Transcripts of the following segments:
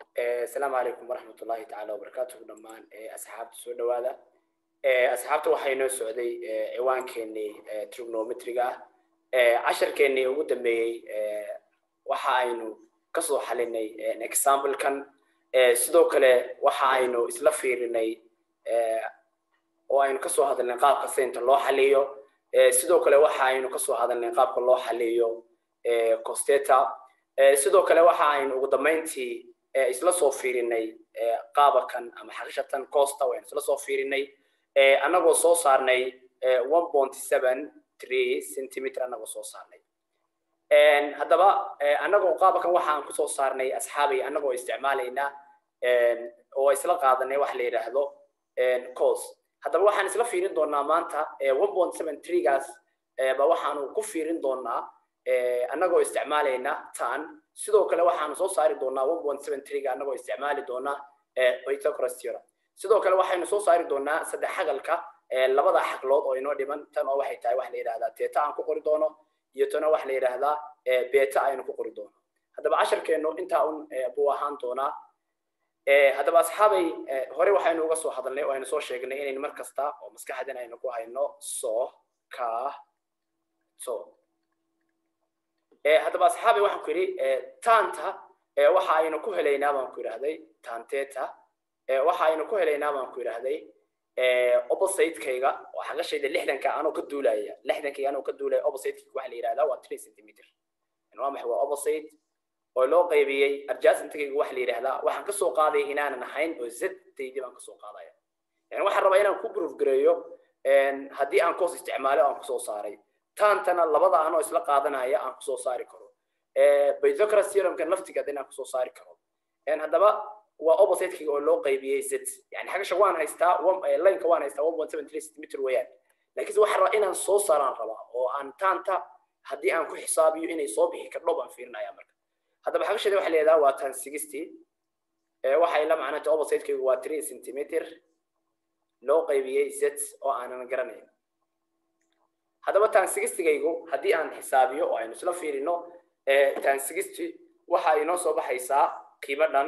asalaamu calaykum waraxmat ullahi tacaala wabarakaatuhu dhammaan asxaabta soo dhawaada asxaabta waxaa inoo socday ciwaankeenii trigonometriga ah casharkeenii ugu dambeeyey waxa aynu kasoo xalinay examplekan sidoo kale waxa aynu isla fiirinay oo aynu kasoo hadalnay qaabka saynta loo xaliyo sidoo kale waxa aynu kasoo hadalnay qaabka loo xaliyo costeta sidoo kale waxa aynu ugu dambeyntii isla soo fiirinay qaabakan ama xaqishatan costa waynu isla soo fiirinay annagoo soo saarnay one point seven three centimeter annagoo soo saarnay haddaba annagoo qaabakan waxa aan kusoo saarnay asxaabay annagoo isticmaalayna oo isla qaadanay wax la yidhaahdo cos haddaba waxaan isla fiirin doonaa maanta one point seven threegaas ba waxaanu ku fiirin doonaa annagoo isticmaalayna tan sidoo kale waxaanu soo saari doonaa one point seven threega annagoo isticmaali doona pythagoras theorem sidoo kale waxaynu soo saari doonaa saddex xagalka labada xaglood oo inoo dhiman tan oo waxay tahay wax la yidhahdaa teta aan ku qori doono iyo tana wax la yidhaahdaa beta aynu ku qori doono haddaba casharkeennu intaa un buu ahaan doonaa haddaba asxaabay hore waxaynu uga soo hadalnay oo aynu soo sheegnay inaynu mar kasta oo maskaxdan aynu ku hayno so ka so haddaba asxaabay waxaan ku yidhi taanta waxa aynu ku helaynaa baan ku yidhahday tanteta waxa aynu ku helaynaa baan ku yidhahday opposite-kayga oo xaqashayda lixdanka anoo ka duulaya lixdankayga anoo ka duulaya opposite-kayga waxa la yidhahdaa waa three centimeter waa maxay waa opposite oo loo qaybiyey adjacent-kayga waxa la yidhahdaa waxaan kasoo qaadaya inaanan ahayn oo z-daydii baan kasoo qaadaya yani waxaan rabaa inaan ku proof gareeyo haddii aan cos isticmaalo aan kusoo saaray taantana labada anoo isla qaadanaya aan kusoo saari karo pythagoras theoremka laftigeeda inaan kusoo saari karo haddaba waa opposite-kayga oo loo qaybiyey z yani xagasha waan haystaa lineka waan haystaa one point seven three centimeter weeyaan laakiinse waxaan rabaa inaan soo saaraan rabaa oo aan taanta haddii aan ku xisaabiyo inay soo bixi kardho baan fiirinaya marka haddaba xagasheeda waxa leedaha waa tan sixty waxay la macnata opposite-kaygu waa three centimeter loo qaybiyey z oo aanan garanayn haddaba tan sixtygaygu haddii aan xisaabiyo oo aynu isla fiirino tan sixty waxa inoo soo baxaysaa qiimo dhan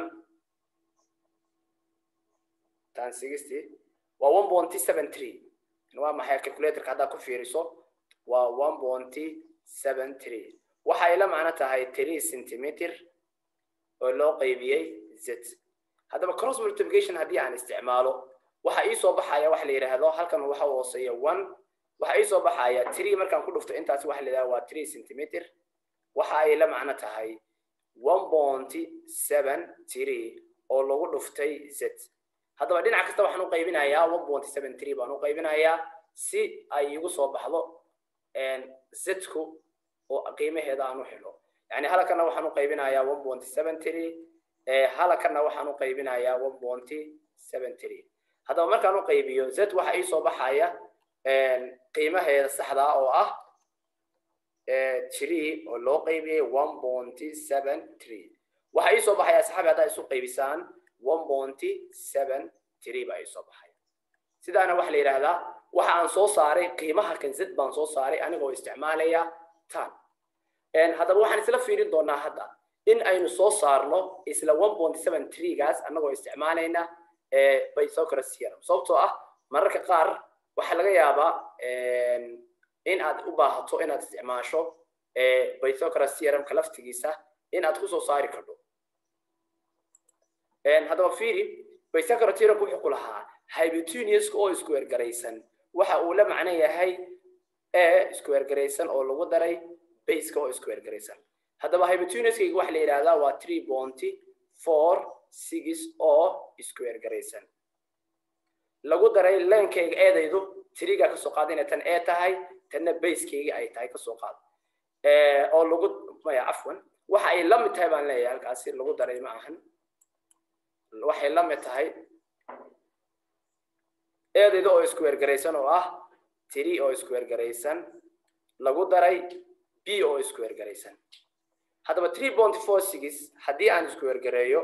tan sixty waa one point seven three waa maxay calculatorka haddaad ku fiiriso waa one point seven three waxay la macno tahay three centimeter oo loo qaybiyey z haddaba cross multiplication haddii aan isticmaalo waxa ii soo baxaya waxa la yidhaahdo halkan waxa hooseeya one waxa ii soo baxaya three markaan ku dhufto intaasi waxa la yidhahda waa three centimeter waxa ay la macno tahay one point seven three oo lagu dhuftay z haddaba dhinac kasta waxaan u qaybinayaa one point seven three baan u qaybinayaa si ay igu soo baxdo zku oo qiimaheeda aan u helo yani halakana waxaan u qaybinayaa one point seven three halakana waxaan u qaybinayaa one point seven three haddaba markaan u qaybiyo z waxa ii soo baxaya qiimaheeda saxda oo ah three oo loo qaybiyey one point seven three waxa ii soo baxaya asxaabi haddaa isu qaybisaan one point seven three baa ii soo baxaya sidaana waxa la yidhaahdaa waxa aan soo saaray qiimaha kan z baan soo saaray anigoo isticmaalaya tan haddaba waxaan isla fiirin doonaa hadda in aynu soo saarno isla one point seven threegaas annagoo isticmaalayna pythagoras theorem sababtoo ah mararka qaar waxaa laga yaabaa in aad u baahato inaad isticmaasho pythagoras theoremka laftigiisa in aad kusoo saari karto haddaba fiiri pythagoras theoremka wuxuu ku lahaa hypotenuse oo isku ergaraysan waxa uu la macno yahay e isku ergaraysan oo lagu daray baseka oo isku ergaraysan haddaba hypotenuse-kayga waxa la yidhahdaa waa three bonty four six oo isku ergaraysan lagu daray leenkayga eedaydu triga kasoo qaada inay tan ee tahay tanna basekayga ay tahay kasoo qaad oo lagu maya cafwan waxa ay la mid tahay baan leeyahay halkaasi lagu daray ma ahan waxay la mid tahay eedayda oo isku ergaraysan oo ah tiri oo isku ergaraysan lagu daray b oo isku ergaraysan haddaba three point four six haddii aan isku ergareeyo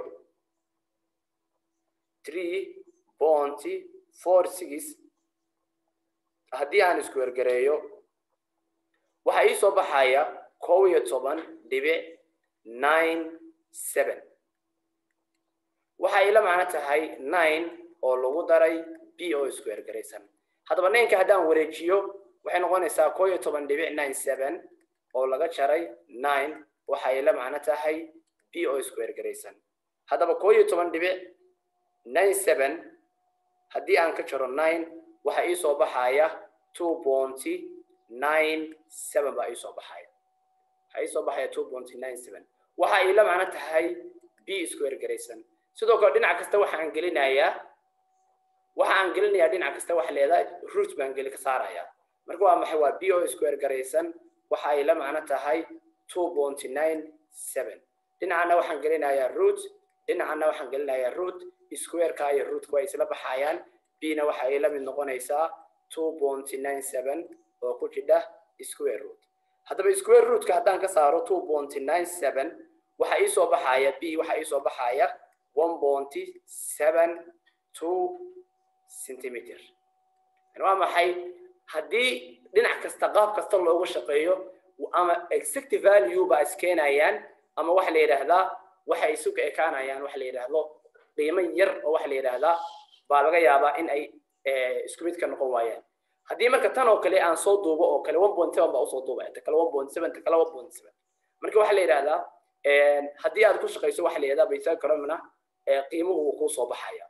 three point four six haddii aan isku ergareeyo waxaa ii soo baxaya kow iyo toban dhibic nine seven waxa ay la macno tahay nine oo lagu daray b oo square garaysan haddaba ninka haddaan wareejiyo waxay noqonaysaa koo iyo toban dhibic nine seven oo laga jaray nine waxa ay la macno tahay b oo square garaysan haddaba koo iyo toban dhibic nine seven haddii aan ka jaro nine waxa ii soo baxaya two bonty nine seven baa ii soo baxaya waxaa ii soo baxaya two bonty nine seven waxa ay la macno tahay b square garaysan sidoo kale dhinac kasta waxaan gelinayaa waxa aan gelinayaa dhinac kasta waxa leedahay root baan geli ka saaraya marka waa maxay waa b o square garaysan waxa ay la macno tahay two bonty nine seven dhinacana waxaan gelinayaa root dhinacana waxaan gelinayaa root squareka iyo rootka way isla baxayaan b-na waxa ay la mid noqonaysaa two bonty nine seven oo ku jidha square root haddaba square rootka haddaan ka saaro two bonty nine seven waxa ii soo baxaya b waxa ii soo baxaya one bonty seven two centimeter waa maxay haddii dhinac kasta qaab kasta loogu shaqeeyo ama exact value ba iskeenayaan ama waxa la yidhaahdaa waxay isu ka ekaanayaan waxa la yidhaahdo qiimo yar oo waxa la yidhaahdaa baa laga yaabaa in ay isku mid ka noqon waayaan haddii marka tan oo kale aan soo duubo oo kale one point seven baa usoo duubaya ta kale one point seven ta kale one point seven marka waxa la yidhaahdaa haddii aad ku shaqayso waxa la yidhahdaa baythagoramna qiimuhu wuu kuu soo baxaya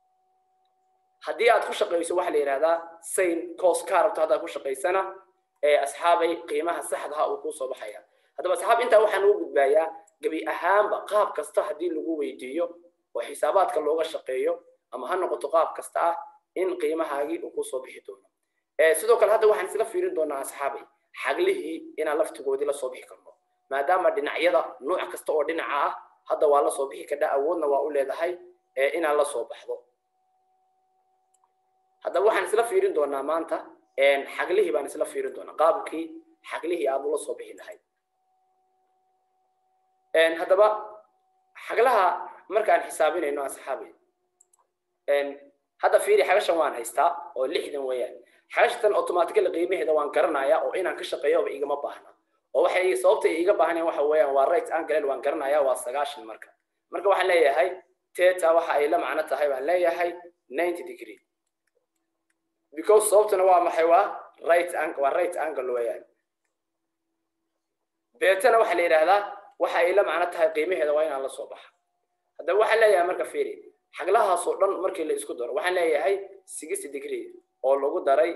haddii aad ku shaqayso waxa la yidhahdaa sain cos ka rabto haddaad ku shaqaysana asxaabay qiimaha saxdaha uu kuu soo baxaya haddaba asxaab intaa waxaan ugu gudbayaa gebi ahaanba qaab kasta haddii lagu weydiiyo oo xisaabaadka looga shaqeeyo ama ha noqoto qaab kasta ah in qiimahaagii uu kusoo bixi doono sidoo kale hadda waxaan isla fiirin doonaa asxaabay xaglihii inaan laftigoodii lasoo bixi karno maadaama dhinacyada nooc kasta oo dhinaca ah hadda waa lasoo bixi kadha awoodna waa u leedahay inaan lasoo baxdo haddaba waxaan isla fiirin doonaa maanta xaglihii baan isla fiirin doonaa qaabkii xaglihii aad ula soo bixi lahayd haddaba xaglaha markaan xisaabinayno asxaabi hadda fiiri xagashan waan haystaa oo lixdan weeyaan xagashatan automatically qiimaheeda waan garanayaa oo inaan ka shaqeeyoba igama baahna oo waxay sababta iga baahneen waxa weeyaan waa right angle waan garanayaa waa sagaashan marka marka waxaan leeyahay teta waxa ay la macno tahay baan leeyahay ninety degree because sababtuna waa maxay waa right angle waa right angle weeyaan beetana waxaa la yidhaahdaa waxa ay la macno tahay qiimaheeda waa inaan la soo baxa haddaba waxaan leeyahay marka fiiri xaglahaasoo dhan markii la isku daro waxaan leeyahay sixty degree oo lagu daray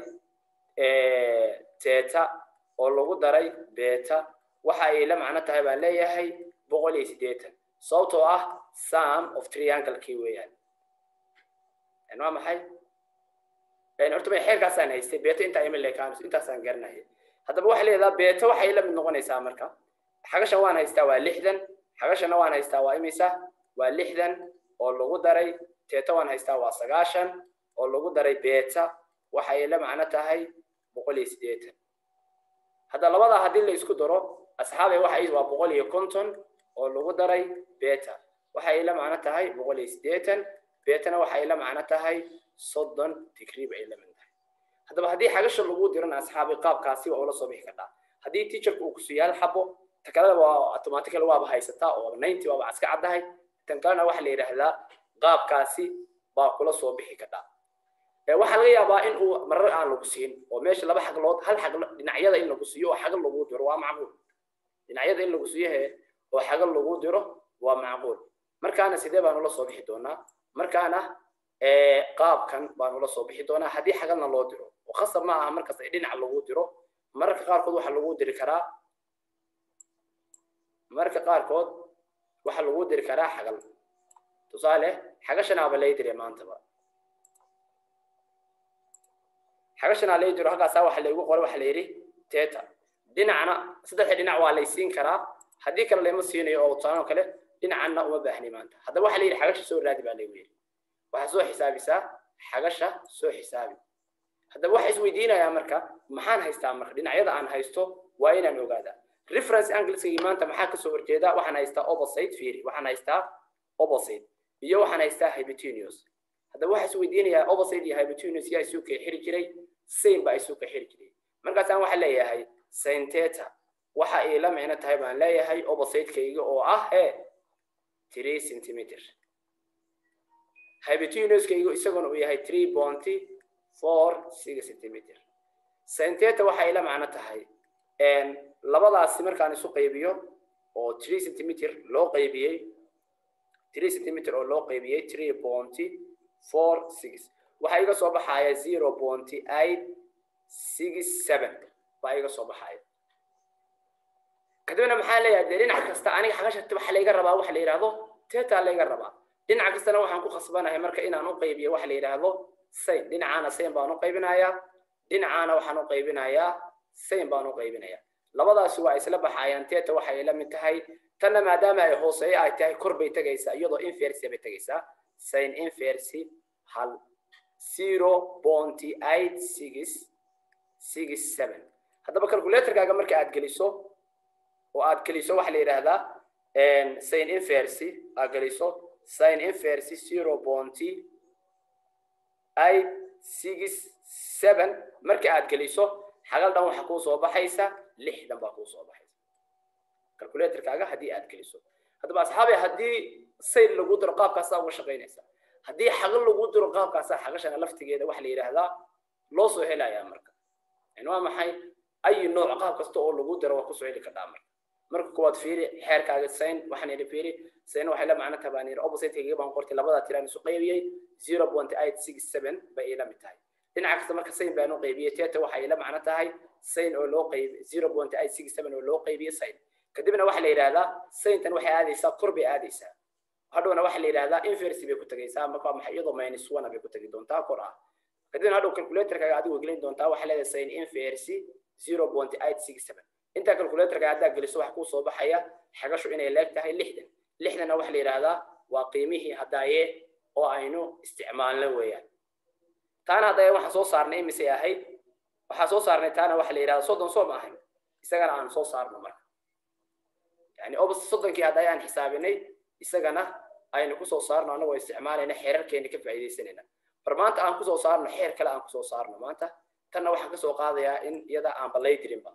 teta oo lagu daray beta waxa ay la macno tahay baan leeyahay boqol iyo siddeetan sababtoo ah sum of triangle-kii weeyaan waa maxay horta may xeerkaasaan haystay beta intaa ima leekaanayso intaasaan garanaya haddaba waxaa leedaha beta waxay la mid noqonaysaa marka xagashan waan haystaa waa lixdan xagashana waan haystaa waa imisa waa lixdan oo lagu daray teta waan haystaa waa sagaashan oo lagu daray beta waxa ay la macno tahay boqol iyo siddeetan hadda labadaa haddii la isku daro asxaabay waxa waa boqol iyo konton oo lagu daray beta waxa ay la macno tahay boqol iyo siddeetan betana waxa ay la macno tahay soddon degree ba ay la mid tahay haddaba haddii xagasha lagu dirana asxaabay qaabkaasi waa ula soo bixi kartaa haddii teacherka uu kusiiyo hal xabo ta kalena waa automatical waaba haysataa oo ninety waaba iska caddahay tan kalena waxaa la yidhaahdaa qaabkaasi baa kula soo bixi kadhaa waxaa laga yaabaa in uu marar aan lagu siin oo meesha laba xaglood hal xaglo dhinacyada in lagu siiyo oo xagal lagu diro waa macquul dhinacyada in lagu siiyo he oo xagal lagu diro waa macquul markaana sidee baan ula soo bixi doonaa markaana qaabkan baan ula soo bixi doonaa haddii xagalna loo diro oo khasab ma aha markaas dhinac lagu diro mararka qaarkood waxaa lagu diri karaa marka qaarkood waxaa lagu diri karaa xagal tusaale xagashanaaba lay dire maantaba xagashanaa lay diro halkaasaa waxa laygu qoray waxa la yidhi teta dhinacna saddexda dhinac waa lay siin karaa haddii kale layma siinayo oo tusaanoo kale dhinacanna uma baahni maanta haddaba waxa la yidhi xagasha soo raadi baa laygu yidhi waxaa soo xisaabisaa xagasha soo xisaabi haddaba waxa isweydiinayaa marka maxaan haystaa marka dhinacyada aan haysto waa inaan ogaadaa reference angleskagi maanta maxaa kasoo horjeeda waxaan haystaa opposite fiiri waxaan haystaa opposite iyo waxaan haystaa hypotenuse haddaba waxaa isweydiinayaa opposite iyo hypotenuse yaa isu kala xiri jiray same baa isu kala xiri jiray markaasaan waxaa leeyahay sin theta waxa ay la micno tahay baan leeyahay opposite-kayga oo ah he three centimeter hypotenuskaygu isaguna uu yahay three bounty four six centimeter sin theta waxay ila macno tahay labadaasi markaan isu qaybiyo oo three centimeter loo qaybiyey three centimeter oo loo qaybiyey three bounty four six waxaa iga soo baxaya zero bounty eight six seven baa iga soo baxaya kadibna maxaa leeyahay dee dhinac kasta aniga xagashata waxa layga rabaa waxa la yidhaahdo teta layga rabaa dhinac kastana waxaan ku khasbanahay marka inaan u qaybiyo waxa la yidhaahdo sain dhinacaana sain baan u qaybinayaa dhinacaana waxaan u qaybinayaa sain baan u qaybinayaa labadaasi waa isla baxayaan teta waxay la mid tahay tanna maadaama ay hooseeyo ay tahay kor bay tegaysaa iyadoo inversi bay tegaysaa sin inversi hal zero bounty eight six six seven haddaba calculatorkaaga marka aad geliso oo aad geliso waxaa la yidhaahdaa sin inversi aad geliso sin inversi zero bounty eight six seven marka aad geliso xagal dhan waxa kuu soo baxaysa lixdan baa kuu soo baxaysa calculatorkaaga haddii aad geliso haddaba asxaabi haddii sayn lagu diro qaabkaasaa uga shaqaynaysa haddii xagal lagu diro qaabkaasaa xagashana laftigeeda waxa la yidhaahdaa loo soo helayaa marka yani waa maxay ay nooc qaab kasta oo lagu diro waa kusoo heli kardhaa marka marka kuwaad fiiri xeerkaaga sayn waxaan yidhi fiiri sayn waxay la macno tahay baan yidhi opposite-kayga baan qortay labadaa tiraan isu qaybiyey zero point eight six seven bay ila mid tahay dhinaca kasta marka sayn baan u qaybiyey teta waxay la macno tahay sayn oo loo qaybi zero point eight six seven oo loo qaybiyey sayn kadibna waxaa la yidhaahdaa sayntan waxay aadaysaa kor bay aadaysaa hadhowna waxaa la yidhaahdaa inversi bay ku tegaysaa marka maxay iyadoo minus one bay ku tegi doontaa kor ah kadibna hadhow calculatorkaaga adigu gelin doontaa waxaa leedahay sayn inversi zero point eight six seven intaa calculatorka haddaa geliso waxa kuu soo baxaya xagashu inay leeg tahay lixdan lixdanna waxaa la yidhaahdaa waa qiimihii haddaaye oo aynu isticmaalno weeyaan taana haddaaye waxaan soo saarnay imisay ahayd waxaa soo saarnay taana waxaa la yidhahdaa soddon soo ma ahayn isagana aan soo saarno marka yani obs soddonkii haddaye aan xisaabinay isagana aynu kusoo saarno annagoo isticmaalayna xeerarkeena ka faa'iidaysanayna bar maanta aan kusoo saarno xeer kale aan kusoo saarno maanta tanna waxaan kasoo qaadayaa in iyada aan balay dirinba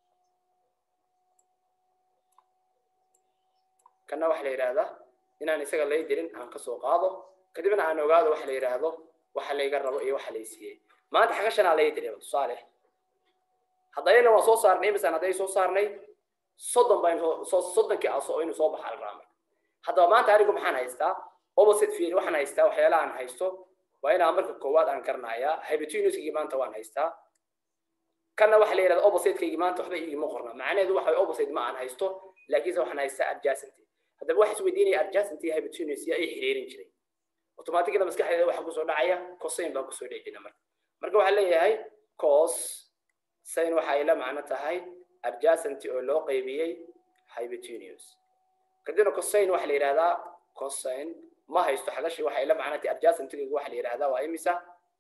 kanna waxaa la yidhaahdaa inaan isaga lay dirin aan kasoo qaado kadibna aan ogaado waxa la yidhaahdo waxa layga rabo iyo waxa lay siiyey maanta xagashanaa lay diray tusaale haddayna waan soo saarnay imisan hadday soo saarnay soddon baan soo soddonkii aso inuu soo baxa la raamay haddaba maanta anigu maxaan haystaa opposite field waxaan haystaa waxyaalaha aan haysto waa inaan marka koowaad aan garanayaa hypotenuskigii maanta waan haystaa kanna waxaa la yidhahda opposite-kaygii maanta waxba iigima qorna macnaheedu waxa opposite ma aan haysto laakiinse waxaan haystaa adjacent haddaba waxa isweydiinaya adjacent iyo hypotenuse yaa ay xiriirin jiray automatically maskaxdeeda waxa kusoo dhacaya cosine baa kusoo dhici jira marka marka waxaa leeyahay cos sin waxa ay la macno tahay adjacent oo loo qaybiyey hypotenuse kadibna cosine waxaa la yidhahdaa cosine ma haysto xagashi waxay la macno tahay adjacent-gaygu waxaa la yidhahdaa waa imisa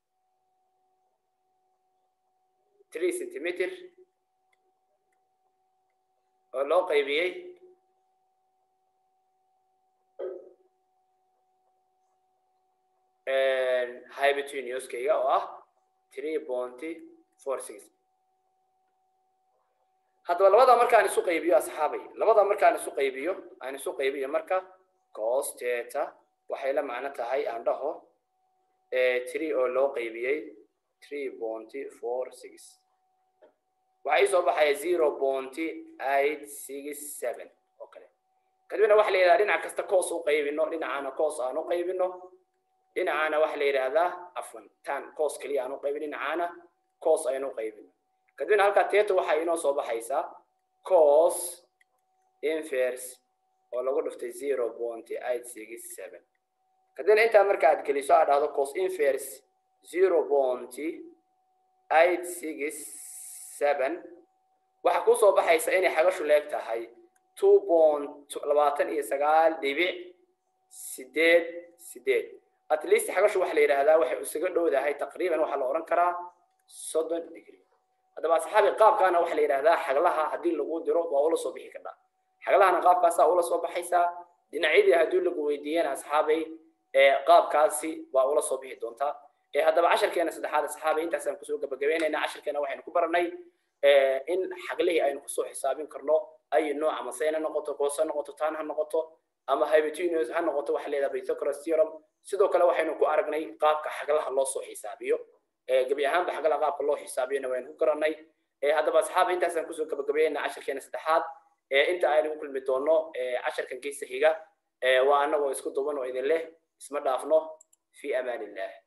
three centimeter oo loo qaybiyey hypotenuse-kayga oo ah three bounty four six haddaba labada markaan isu qaybiyo asxaabay labada markaan isu qaybiyo aan isu qaybiyo marka cos theta waxay la macno tahay aan dhaho three oo loo qaybiyey three bounty four six waxaa ii soo baxaya zero bounty eight six seven oo kale kadibna waxa la yidhahdaa dhinac kasta coos u qaybino dhinacaana coos aan u qaybino dhinacaana waxa la yidhaahdaa afwan tan coos keliya aan u qaybin dhinacaana coos aynu qaybino kadibna halkaa teeta waxaa inoo soo baxaysaa cos inverse oo lagu dhiftay zero bounty eight six seven kadibna intaa marka aad geliso aad dhahdo cos inverse zero bounty eight six seven waxaa kuu soo baxaysa inay xagashu leeg tahay two bont labaatan iyo sagaal dhibic sideed sideed at least xagashu waxa la yidhaahdaa waxay isaga dhowdahay taqriiban waxaa la odhan karaa soddon degree haddaba asxaabi qaabkaana waxaa la yidhahdaa xaglaha haddii lagu diro waa ula soo bixi kardhaa xaglahana qaabkaasaa ula soo baxaysaa dhinacyadii haddii lagu weydiiyana asxaabay qaabkaasi waa ula soo bixi doontaa haddaba casharkeena saddexaad asxaabay intaasaan kusoo gabagabeynayna casharkeena waxaynu ku baranay in xaglihii aynu kusoo xisaabin karno ay nooc ama sayna noqoto koose noqoto taan ha noqoto ama hypotenuse ha noqoto waxa leedahay pythagoras theorem sidoo kale waxaynu ku aragnay qaabka xaglaha loo soo xisaabiyo gebi ahaanba xaglaha qaabka loo xisaabiyona waynu ku garanay haddaba asxaab intaasaan kusoo gabagabeynaa casharkeena saddexaad inta aynu ku kulmi doono casharkan kiisa xiga waa anagoo isku duban oo idin leh isma dhaafno fi amaan illah